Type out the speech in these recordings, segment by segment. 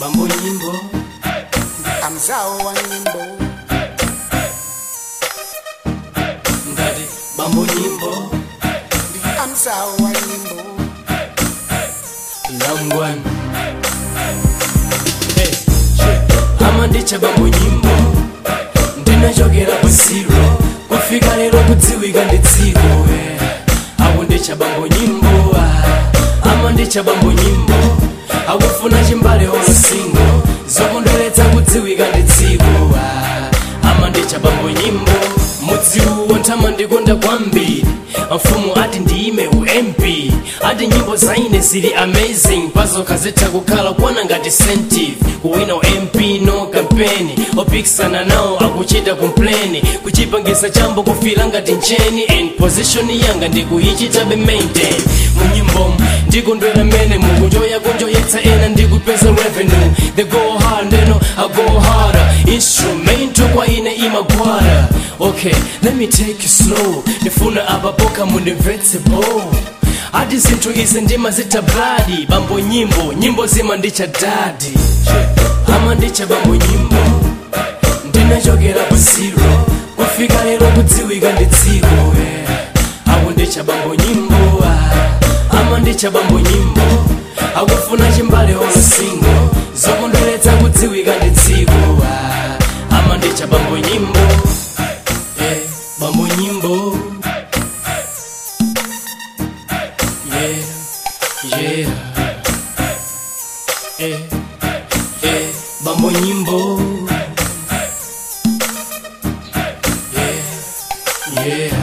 bambo nyimbo amzao wa nyimbo ngati bambo nyimbo ndi amzao wa nyimbo langwan hey, shit. amandicha bambo nyimbo ndinachokera ku zero kufika lero kudziwika ndi dziko eh. akundicha bambo nyimbo ah. amandicha bambo nyimbo akufuna chimbale olosingo zokondweretsa kudziwika ndi dziko ah. amandicha bambo nyimbo mudziwo ntama ndikonda kwambiri mfumu ati ndiime ump ati nyimbo zaine zili amazing pazokha zitha kukhala kuona ngati sentive kuwina ump no kampeni opikisana nawo akuchita kompleni kuchipangisa chambo kufila ngati ncheni and position yanga ndikuyichitabe maintain munyimbomu ndikondwera mene mukunjoya kunjoyetsa ena ndikupeza revenue they go hard ndeno i go harder instrumento kwa ine imagwara okay let me take you slow ndifuna apapoka mundimvetse bo ati zinthu izi ndimazita bladi bambo nyimbo nyimbo zima ndicha dadi ama ndicha bambo nyimbo ndinachokera pa zero kufika lero kudziwika ndi dziko eh. ako ndicha bambo nyimbo ah. ama ndicha bambo nyimbo akufuna chimbale olosingo zokondweretsa kudziwika ndi dziko ah. ama ndicha bambo nyimbo eh. bambo nyimbo yeah yeah eh eh bambo nyimbo yeah yeah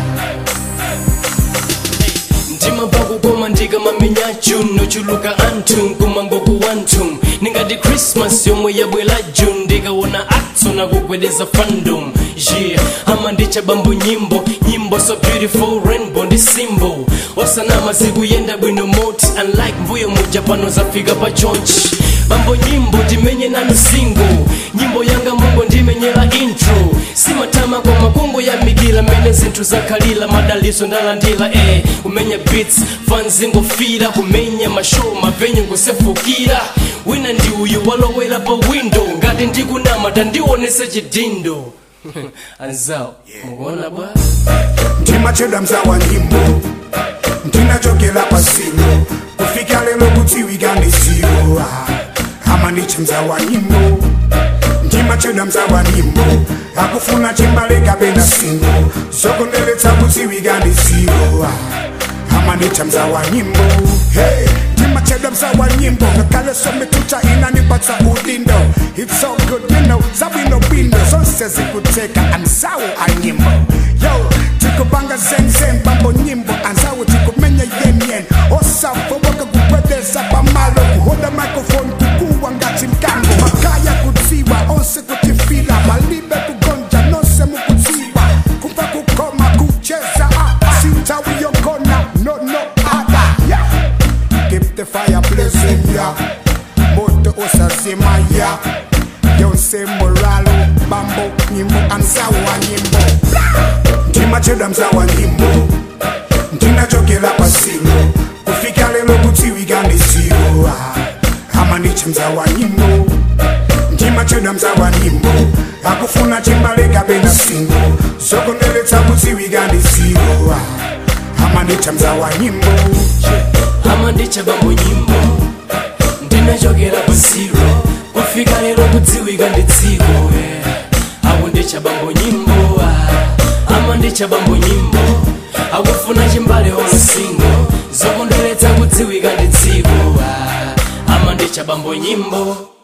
ndima pakukoma ndikamamenya june ochuluka anthu kumangoku wantum ningati christmas yomwe yabwela june ndikaona atso nakugwedeza fandom yeah ama ndicha bambo nyimbo nyimbo so beautiful rainbow ndi symbol osanama zikuyenda bwino moti unlike mbuyo muja pano zafika pa chonchi bambo nyimbo timenye nanu single nyimbo yanga mungo ndimenyera intro simatama kwa makungu ya migila mene zinthu zakhalira madaliso ndalandira eh kumenya beats fans ngofira kumenya mashow mavenyu ngosefukira wina ndi uyu walowera pa window ngati ndikunama tandionese chidindo anzawo mukuona bwa ndimachedwa mzao wa nyimbo ndinachokera pa zero kufika lero kudziwika ndi zero ah. ama ndicha mzao wa nyimbo ndimachedwa mzao wa nyimbo akufuna chimbale kapena singo zokondweretsa kudziwika ndi zero ah. ama ndicha mzao wa nyimbo hey. ndimachedwa mzao wa nyimbo ngakhale sometuta inanipatsa udindo it's so good you know zabwino bwino zonse zikuteka anzawo a nyimbo yo tikupanga zenzen bambo nyimbo anzawo tikumenya yenyen osafoboka kupwedeza pamalo kuhoda microphone kukuwa ngati mkango makaya kudziwa onse kutifila malibe kugonja nonse mukudziwa kumva kukoma kucheza ah, ah. sintawi yokona no no ada yeah. keep the fire blazing ya moto usazima ya yonse moralo bambo nyimbo anzawo wa nyimbo ndimachedwa mzawo wa nyimbo ndinachokera pa zero kufika lero kudziwika ndi zero ah. ama ndicha mzawo wa nyimbo ndimachedwa mzawo wa nyimbo akufuna chimbale kapena singo zokondweretsa kudziwika ndi zero ah. ama ndicha mzawo wa nyimbo ama ndicha bambo nyimbo ndinachokera pa zero kufika lero kudziwika ndi dziko eh. ako ndicha bambo nyimbo ah. ama ndicha bambo nyimbo akufuna chimbale olosingo zokondweretsa kudziwika ndi dziko ah. ama ndicha bambo nyimbo